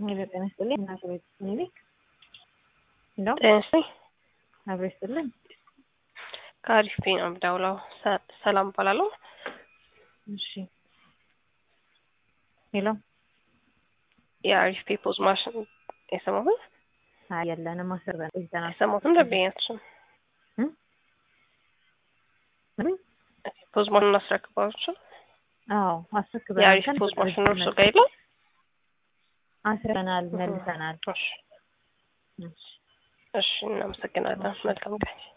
ጤና ይስጥልኝ እናት ቤት ክሊኒክ እንደው ጤና ይስጥልኝ አብሮ ይስጥልኝ ከአሪፍ ፔ ነው የምደውለው። ሰ- ሰላም እባላለሁ። እሺ ሄሎ የአሪፍ ፔ ፖዝ ማሽን የሰማሁት አይ የለንም አስር በን ይዘናል የሰማሁትም ደንበኛችን እም? ምን? ፖዝ ማሽን እናስረክባቸው አዎ አስረክበናል የአሪፍ ፖዝ ማሽን እርሶ ጋር የለም? አስረናል መልሰናል እሺ እሺ እሺ እናመሰግናለን። መልካም ቀን